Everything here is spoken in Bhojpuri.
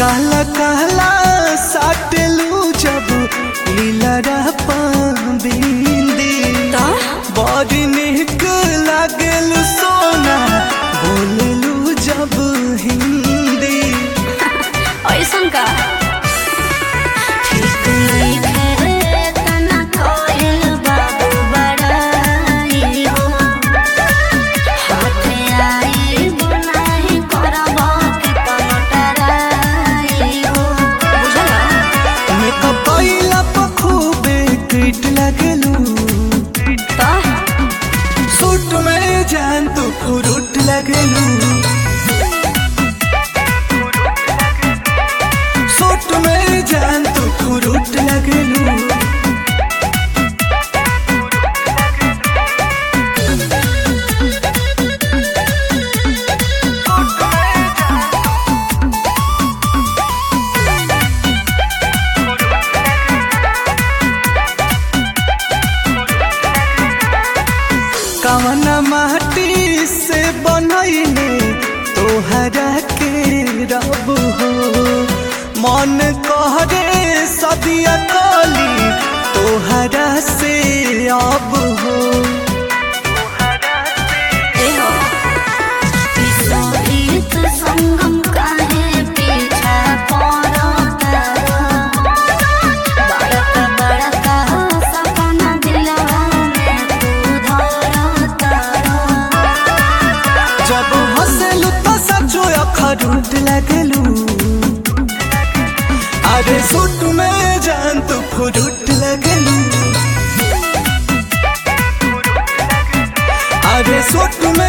काला काला साटलू जब लीलरा बिंदी बड़ी निक लागल सोना बोललू जब हिंदी ऐसन का ठीक नइखे तना कोइल बाबू बड़ाई हो हाथे आई बुनाई करब के पलटराई हो बुझला मेकअप कइला पर खूबे क्यूट लागलू तो सूट में जान तू फ्रूट लगलू सूट में जान तू फ्रूट लगलू कवन माटी से बनैले तोहरा के रब हो मन कहरे सदिया कली तोहरा से अब हो ए हो विपरीत संगम काहे पीछा पड़ता बड़का बड़का सपना दिलवा में तू धरता जब हंसलू तो सचो अखरूट लगलू अरे सूट में जान तू फ्रूट लगलू अरे सूट में